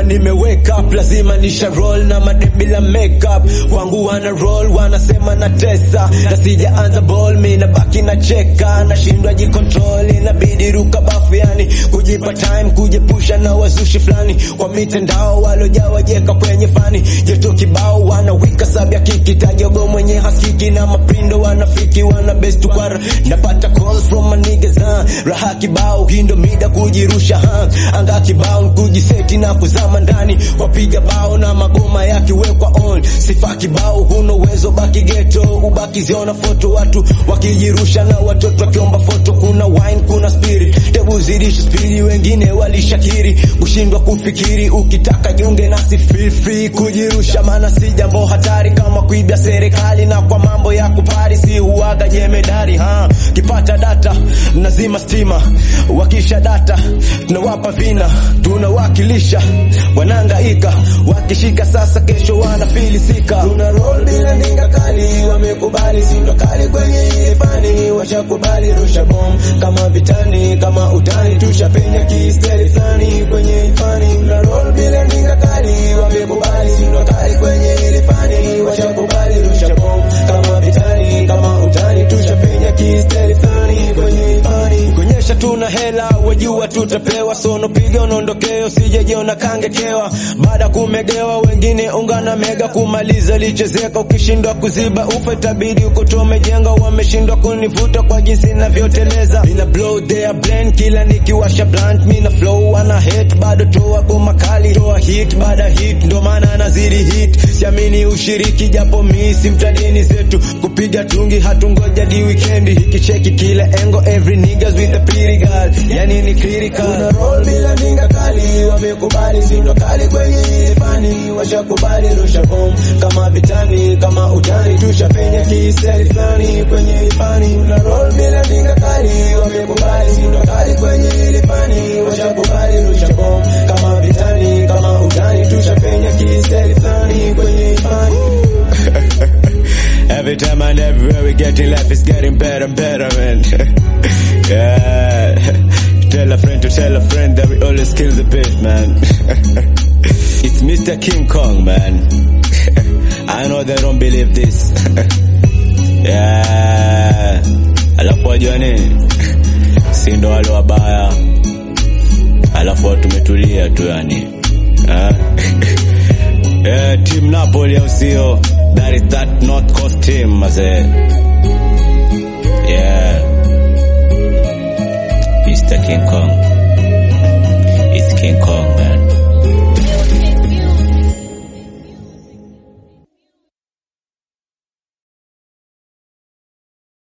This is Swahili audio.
nimewake up lazima nisha roll na madebila makeup wangu wana roll wanasema na tesa na sijaanza ball mi nabaki na cheka nashindwa jikontrol inabidi ruka bafu yani kujipa time kujepusha na wazushi fulani kwa mitandao walojawa jeka kwenye fani jeto kibao wanawika sabya kiki tajogo mwenye haskiki na mapindo wanafiki wana best kwara napata calls from my niggas huh? raha kibao hindo mida kujirusha huh? anga kibao kujiseti na kuzama ndani wapiga bao na magoma yakiwekwa on sifa kibao huna uwezo baki geto ubaki ziona foto watu wakijirusha na watoto wakiomba foto kuna wine kuna spirit tebu zidisha spiri wengine walishakiri kushindwa kufikiri ukitaka junge nasi feel free kujirusha maana si jambo hatari kama kuibia serikali na kwa mambo ya kupari si huaga jemedari ha kipata data nazima stima wakisha data tunawapa vina tunawakilisha wanangaika wakishika sasa kesho wanafilisika tuna roll bila ndinga kali wamekubali sindo kali kwenye ile fani washakubali rusha bom kama vitani kama utani tushapenya kisteri fulani kwenye ifani tuna roll bila ndinga kali wamekubali sindo kali kwenye ile fani washakubali rusha bom kama vitani kama utani tushapenya kisteri fulani kwenye ifani kuonyesha tuna hela wajua tutapewa sono piga unaondokeo sijejiona kangekewa baada kumegewa wengine ungana mega kumaliza lichezeka ukishindwa kuziba ufa itabidi ukotomejenga wameshindwa kunivuta kwa jinsi navyoteleza mina blow their blend kila nikiwasha blunt mina flow wana hate bado toa goma kali toa hit baada hit ndo maana nazidi hit siamini ushiriki japo misi mtadini zetu kupiga tungi hatungoja di wikendi hikicheki kila engo every niggas with a pretty girl yani ni critical Tuna roll bila ninga kali wamekubali sindo kali kwenye ile fani washakubali rusha bom kama vitani kama utani tushapenya kiseli fulani kwenye ifani Tuna roll bila ninga kali wamekubali sindo kali kwenye ile fani washakubali rusha bom kama vitani kama utani tushapenya kiseli fulani kwenye ifani Every time and everywhere we getting life is getting better and better, man. yeah. Tell a friend to tell a friend that we always kill the beat, man. it's Mr. King Kong, man. I know they don't believe this. yeah. Alafu wajua nini? Si ndo wale wabaya. Alafu watu tumetulia tu yani. Ah. yeah, team Napoli au sio? That is that North Coast team, mazee.